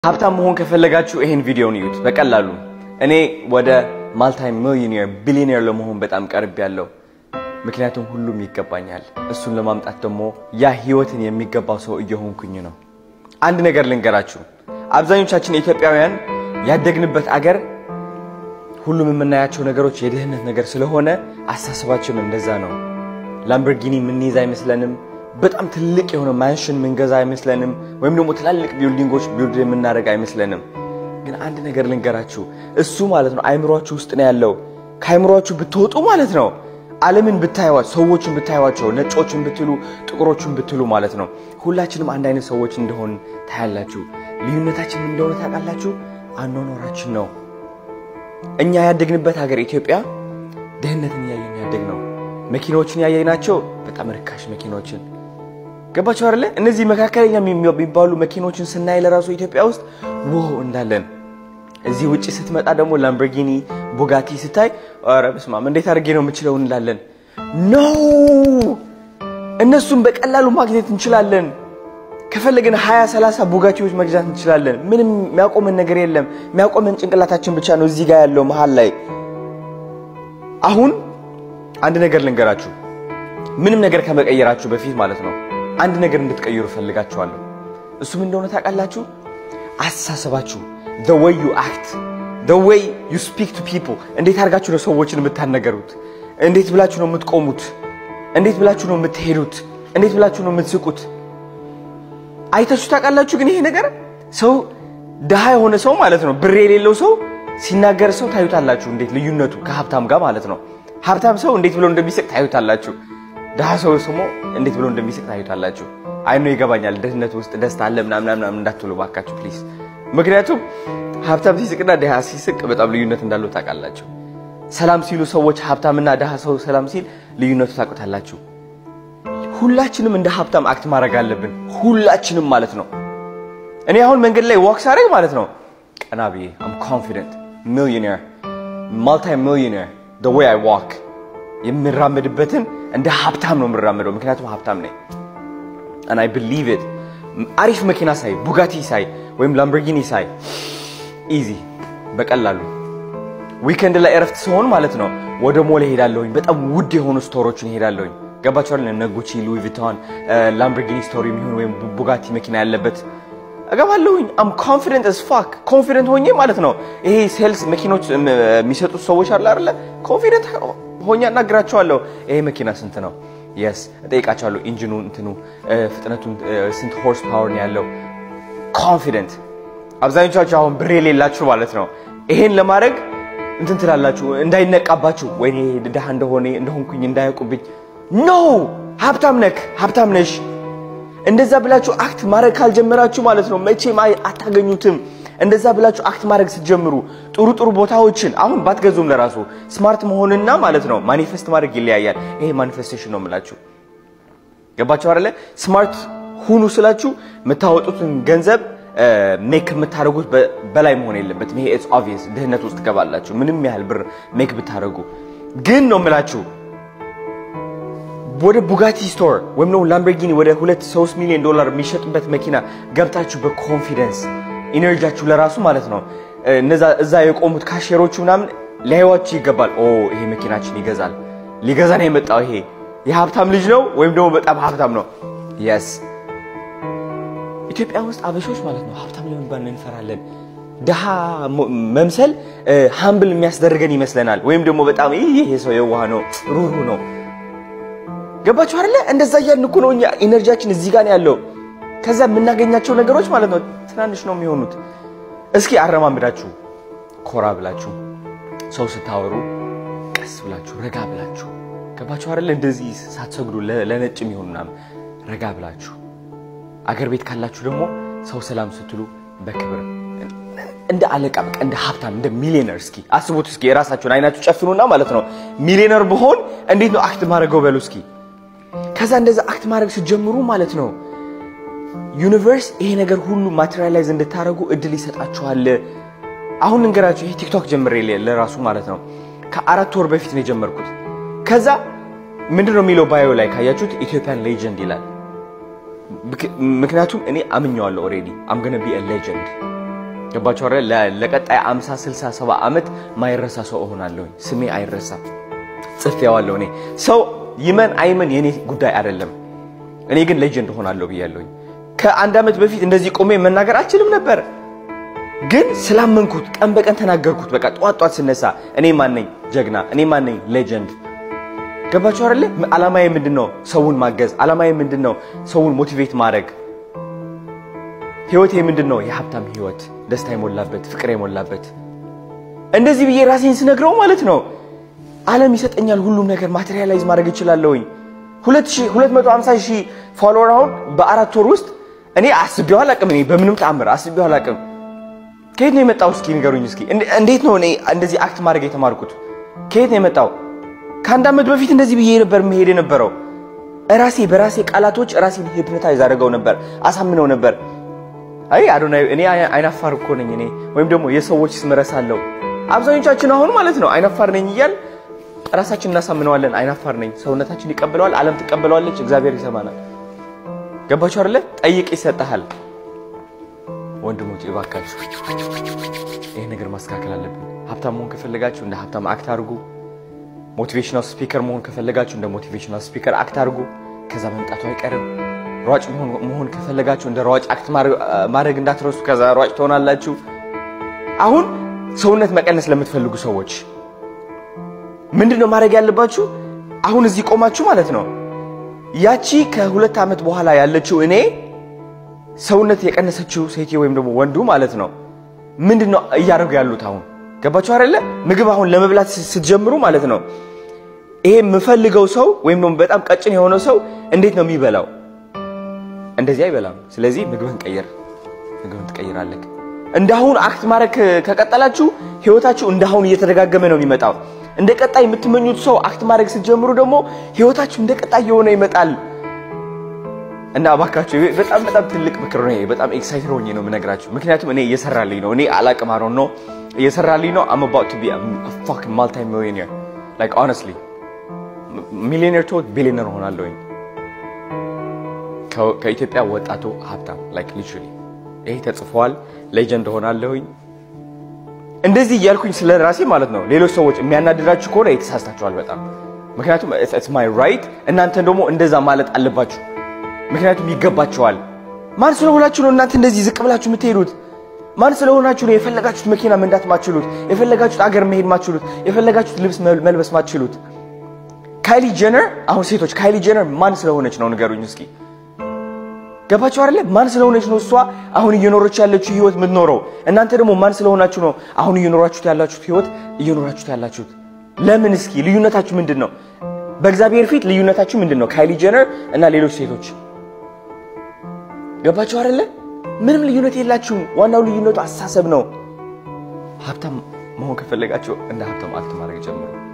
ሀብታም መሆን ከፈለጋችሁ ይሄን ቪዲዮን እዩት። በቀላሉ እኔ ወደ ማልታይ ሚሊዮኔር ቢሊዮኔር ለመሆን በጣም ቀርብ ያለው ምክንያቱም ሁሉም ይገባኛል። እሱን ለማምጣት ደግሞ ያ ህይወትን የሚገባው ሰው እየሆንኩኝ ነው። አንድ ነገር ልንገራችሁ፣ አብዛኞቻችን ኢትዮጵያውያን ያደግንበት አገር ሁሉም የምናያቸው ነገሮች የድህነት ነገር ስለሆነ አስተሳሰባችን እንደዛ ነው። ላምበርጊኒ የምንይዝ አይመስለንም። በጣም ትልቅ የሆነ ማንሽን ምንገዛ አይመስለንም። ወይም ደግሞ ትላልቅ ቢልዲንጎች ቢልድ የምናደርግ አይመስለንም። ግን አንድ ነገር ልንገራችሁ፣ እሱ ማለት ነው አይምሯችሁ ውስጥ ነው ያለው። ከአይምሯችሁ ብትወጡ ማለት ነው ዓለምን ብታዩዋቸው፣ ሰዎችን ብታዩዋቸው፣ ነጮችን ብትሉ፣ ጥቁሮችን ብትሉ ማለት ነው ሁላችንም አንድ አይነት ሰዎች እንደሆን ታያላችሁ። ልዩነታችን እንደሆነ ታውቃላችሁ፣ አኗኗራችን ነው። እኛ ያደግንበት ሀገር ኢትዮጵያ ድህነትን እያየን ያደግ ነው። መኪናዎችን ያየናቸው በጣም ርካሽ መኪናዎችን ገባቸው አይደለ? እነዚህ መካከለኛ የሚባሉ መኪኖችን ስናይ ለራሱ ኢትዮጵያ ውስጥ ውሆ እንዳለን እዚህ ውጭ ስትመጣ ደግሞ ላምበርጊኒ ቡጋቲ ስታይ ኧረ በስመ አብ እንዴት አድርጌ ነው የምችለው እንላለን። ኖ እነሱን በቀላሉ ማግኘት እንችላለን። ከፈለግን 20 30 ቡጋቲዎች መግዛት እንችላለን። ምንም የሚያቆመን ነገር የለም። የሚያቆመን ጭንቅላታችን ብቻ ነው እዚህ ጋር ያለው መሀል ላይ። አሁን አንድ ነገር ልንገራችሁ። ምንም ነገር ከመቀየራችሁ በፊት ማለት ነው አንድ ነገር እንድትቀይሩ ፈልጋችኋለሁ። እሱም እንደሆነ ታውቃላችሁ፣ አስተሳሰባችሁ the way you act the way you speak to people እንዴት አድርጋችሁ ነው ሰዎችን የምታነገሩት? እንዴት ብላችሁ ነው የምትቆሙት? እንዴት ብላችሁ ነው የምትሄዱት? እንዴት ብላችሁ ነው የምትስቁት? አይታችሁ ታውቃላችሁ? ግን ይሄ ነገር ሰው ድሃ የሆነ ሰው ማለት ነው ብር የሌለው ሰው ሲናገር ሰው ታዩታላችሁ፣ እንዴት ልዩነቱ ከሀብታም ጋር ማለት ነው። ሀብታም ሰው እንዴት ብሎ እንደሚስቅ ታዩታላችሁ። ድሃ ሰው ስሞ እንዴት ብሎ እንደሚስቅ ታዩታላችሁ። አይኖ ይገባኛል፣ ድህነት ውስጥ ደስታ አለ ምናምን ምናምን እንዳትሉ ባካችሁ ፕሊዝ። ምክንያቱም ሀብታም ሲስቅና ድሃ ሲስቅ በጣም ልዩነት እንዳለው ታውቃላችሁ። ሰላም ሲሉ ሰዎች ሀብታምና ድሃ ሰው ሰላም ሲል ልዩነቱ ታውቁታላችሁ። ሁላችንም እንደ ሀብታም አክት ማድረግ አለብን፣ ሁላችንም ማለት ነው። እኔ አሁን መንገድ ላይ ዋክ ሳደርግ ማለት ነው ቀና ብዬ አም ኮንፊደንት ሚሊዮኔር ማልቲ ሚሊዮኔር the way I walk የምራመድበትን እንደ ሀብታም ነው የምራመደው፣ ምክንያቱም ሀብታም ነኝ and I believe it አሪፍ መኪና ሳይ ቡጋቲ ሳይ ወይም ላምበርጊኒ ሳይ ኢዚ በቀላሉ ዊከንድ ላይ እረፍት ሲሆን ማለት ነው ወደ ሞል ሄዳለሁኝ። በጣም ውድ የሆኑ ስቶሮችን ሄዳለሁኝ። ገባችኋል? እነ ጉቺ፣ ሉዊ ቪቶን፣ ላምበርጊኒ ስቶር የሚሆን ወይም ቡጋቲ መኪና ያለበት እገባለሁኝ። አም ኮንፊደንት አስ ፋክ ኮንፊደንት ሆኜ ማለት ነው። ይሄ ሴልስ መኪኖች የሚሰጡት ሰዎች አለ አይደለ? ኮንፊደንት ሆኜ አናግራቸዋለሁ። ይሄ መኪና ስንት ነው? የስ እጠይቃቸዋለሁ። ኢንጂኑ እንትኑ ፍጥነቱን ስንት ሆርስ ፓወር ነው ያለው? ኮንፊደንት አብዛኞቻችሁ አሁን ብር የሌላችሁ ማለት ነው ይሄን ለማድረግ እንትን ትላላችሁ፣ እንዳይነቃባችሁ ወይኔ ድሃ እንደሆነ እንደሆንኩኝ እንዳያውቁብኝ። ኖ ሀብታም ነክ ሀብታም ነሽ። እንደዛ ብላችሁ አክት ማድረግ ካልጀመራችሁ ማለት ነው መቼም አታገኙትም። እንደዛ ብላችሁ አክት ማድረግ ስትጀምሩ ጥሩ ጥሩ ቦታዎችን አሁን ባትገዙም ለራሱ ስማርት መሆንና ማለት ነው ማኒፌስት ማድረግ ይለያያል። ይሄ ማኒፌስቴሽን ነው የምላችሁ። ገባችሁ አይደለ? ስማርት ሁኑ ስላችሁ የምታወጡትን ገንዘብ ሜክ የምታደርጉት በላይ መሆን የለበትም። ይሄ ኢትስ ኦብቪየስ ድህነት ውስጥ ትገባላችሁ ምንም ያህል ብር ሜክ ብታደርጉ። ግን ነው የምላችሁ ወደ ቡጋቲ ስቶር ወይም ደግሞ ላምበርጊኒ ወደ ሁለት ሶስት ሚሊዮን ዶላር የሚሸጥበት መኪና ገብታችሁ በኮንፊደንስ ኢነርጂያችሁ ለራሱ ማለት ነው እነዛ እዛ የቆሙት ካሼሮቹ ምናምን ሊያዩዋችሁ ይገባል። ኦ ይሄ መኪናችን ይገዛል፣ ሊገዛ ነው የመጣው ይሄ የሀብታም ልጅ ነው ወይም ደግሞ በጣም ሀብታም ነው። የስ ኢትዮጵያ ውስጥ አበሾች ማለት ነው ሀብታም ለመባል እንፈራለን። ድሃ መምሰል ሀምብል የሚያስደርገን ይመስለናል። ወይም ደግሞ በጣም ይሄ ሰው የዋህ ነው ሩሩ ነው። ገባችሁ አይደለ? እንደዛ እያልን እኮ ነው እኛ ኢነርጂያችን እዚህ ጋር ነው ያለው። ከዛ የምናገኛቸው ነገሮች ማለት ነው ትናንሽ ነው የሚሆኑት። እስኪ አረማምዳችሁ ኮራ ብላችሁ ሰው ስታወሩ ቀስ ብላችሁ ረጋ ብላችሁ ገባችሁ አይደለ? እንደዚህ ሳትሰግዱ ለነጭ የሚሆኑ ምናምን ረጋ ብላችሁ አገር ቤት ካላችሁ ደግሞ ሰው ሰላም ስትሉ በክብር እንደ አለቃ በቃ እንደ ሀብታም እንደ ሚሊዮነር እስኪ አስቡት። እስኪ የራሳችሁን አይናችሁ ጨፍኑና ማለት ነው ሚሊዮነር ብሆን እንዴት ነው አክት ማድረገው በሉ እስኪ። ከዛ እንደዛ አክት ማድረግ ስትጀምሩ ማለት ነው ዩኒቨርስ ይሄ ነገር ሁሉ ማቴሪያላይዝ እንድታደርጉ እድል ይሰጣችኋል። አሁን እንገራችሁ ይሄ ቲክቶክ ጀምሬ ለራሱ ማለት ነው ከአራት ወር በፊት ነው የጀመርኩት። ከዛ ምንድን ነው የሚለው ባዮ ላይ ካያችሁት ኢትዮጵያን ሌጀንድ ይላል። ምክንያቱም እኔ አምኘዋለሁ ኦልሬዲ አም ገነ ቢ ሌጀንድ ገባችሁ አይደል? ለቀጣይ 50 60 70 ዓመት ማይረሳ ሰው እሆናለሁ። ስሜ አይረሳም። ጽፌዋለሁ። እኔ ሰው ይመን አይመን የኔ ጉዳይ አይደለም። እኔ ግን ሌጀንድ እሆናለሁ ብያለሁኝ። ከአንድ ዓመት በፊት እንደዚህ ቆሜ መናገር አልችልም ነበር፣ ግን ስላመንኩት ቀን በቀን ተናገርኩት። በቃ ጧት ጧት ስነሳ እኔ ማን ነኝ? ጀግና። እኔ ማን ነኝ? ሌጀንድ። ገባችሁ አይደለ? ዓላማዬ ምንድን ነው? ሰውን ማገዝ። ዓላማዬ ምንድን ነው? ሰውን ሞቲቬት ማድረግ። ህይወቴ ምንድን ነው? የሀብታም ህይወት፣ ደስታ የሞላበት ፍቅር የሞላበት። እንደዚህ ብዬ ራሴን ስነግረው ማለት ነው ዓለም ይሰጠኛል ሁሉም ነገር ማቴሪያላይዝ ማድረግ እችላለሁኝ። 250 ሺህ ፎሎወር አሁን በአራት ወር ውስጥ እኔ አስቤው አላቅም። እኔ በምንም ተአምር አስቤው አላቅም። ከየት ነው የመጣው? እስኪ ንገሩኝ። እስኪ እንዴት ነው እኔ እንደዚህ አክት ማድረግ የተማርኩት? ከየት ነው የመጣው? ከአንድ ዓመት በፊት እንደዚህ ብዬ ነበር መሄድ የነበረው። ራሴ በራሴ ቃላቶች ራሴን ሂፕኖታይዝ አድርገው ነበር፣ አሳምነው ነበር። አይ አዶናይ እኔ አይናፋር እኮ ነኝ እኔ ወይም ደግሞ የሰዎች ስም እረሳለሁ። አብዛኞቻችን አሁን ማለት ነው አይናፋር ነኝ እያል ራሳችን እናሳምነዋለን። አይናፋር ነኝ፣ ሰውነታችን ይቀበለዋል፣ ዓለም ትቀበለዋለች፣ እግዚአብሔር ይሰማናል። ገባችሁ አይደለ? ጠይቅ ይሰጥሃል። ወንድሞች እባካችሁ ይህ ነገር ማስተካከል አለብን። ሀብታም መሆን ከፈለጋችሁ እንደ ሀብታም አክት አድርጉ። ሞቲቬሽናል ስፒከር መሆን ከፈለጋችሁ እንደ ሞቲቬሽናል ስፒከር አክት አድርጉ። ከዛ መምጣቱ አይቀርም። ሯጭ መሆን ከፈለጋችሁ እንደ ሯጭ አክት ማድረግ እንዳትረሱ። ከዛ ሯጭ ትሆናላችሁ። አሁን ሰውነት መቀነስ ለምትፈልጉ ሰዎች ምንድን ነው ማድረግ ያለባችሁ? አሁን እዚህ ቆማችሁ ማለት ነው ያቺ ከሁለት ዓመት በኋላ ያለችው እኔ ሰውነት የቀነሰችው ሴት ወይም ደግሞ ወንዱ ማለት ነው ምንድን ነው እያደረጉ ያሉት? አሁን ገባችሁ አይደለ? ምግብ አሁን ለመብላት ስትጀምሩ ማለት ነው ይሄ የምፈልገው ሰው ወይም ደግሞ በጣም ቀጭን የሆነው ሰው እንዴት ነው የሚበላው? እንደዚህ አይበላም። ስለዚህ ምግብህን ቀይር፣ ምግብህን ትቀይራለህ። እንዳሁን አክት ማድረግ ከቀጠላችሁ ህይወታችሁ እንዳሁን እየተደጋገመ ነው የሚመጣው። እንደ ቀጣይ የምትመኙት ሰው አክት ማድረግ ስትጀምሩ ደግሞ ህይወታችሁ እንደ ቀጣይ የሆነ ይመጣል። እና እባካችሁ በጣም በጣም ትልቅ ምክር ነው። በጣም ኤክሳይትድ ሆኜ ነው የምነግራችሁ፣ ምክንያቱም እኔ እየሰራልኝ ነው። እኔ አላቅም አሮን ነው እየሰራልኝ ነው። አም አባውት ቱ ቢ ፋኪንግ ማልቲ ሚሊዮኔር ላይክ ሆነስትሊ ሚሊዮኔር ቶ ቢሊዮነር ሆናለሁኝ። ከኢትዮጵያ ወጣቱ ሀብታም ላይክ ሊትራሊ ይሄ ተጽፏል። ሌጀንድ ሆናለሁኝ። እንደዚህ እያልኩኝ ስለ ራሴ ማለት ነው። ሌሎች ሰዎች የሚያናድዳችሁ ከሆነ የተሳስታችኋል በጣም ምክንያቱም ኢትስ ማይ ራይት። እናንተ ደግሞ እንደዛ ማለት አለባችሁ፣ ምክንያቱም ይገባችኋል። ማን ስለሆናችሁ ነው እናንተ እንደዚህ ዝቅ ብላችሁ የምትሄዱት? ማን ስለሆናችሁ ነው የፈለጋችሁት መኪና መንዳት ማትችሉት? የፈለጋችሁት አገር መሄድ ማትችሉት? የፈለጋችሁት ልብስ መልበስ ማትችሉት? ካይሊ ጀነር አሁን ሴቶች ካይሊ ጀነር ማን ስለሆነች ነው ንገሩኝ እስኪ። ገባችሁ አይደለ? ማን ስለሆነች ነው እሷ አሁን እየኖረች ያለችው ህይወት የምትኖረው? እናንተ ደግሞ ማን ስለሆናችሁ ነው አሁን እየኖራችሁት ያላችሁት ህይወት እየኖራችሁት ያላችሁት? ለምን እስኪ ልዩነታችሁ ምንድን ነው? በእግዚአብሔር ፊት ልዩነታችሁ ምንድን ነው? ካይሊ ጀነር እና ሌሎች ሴቶች ገባችሁ አይደለ? ምንም ልዩነት የላችሁም። ዋናው ልዩነቱ አስተሳሰብ ነው። ሀብታም መሆን ከፈለጋችሁ እንደ ሀብታም አክት ማድረግ ጀምሩ።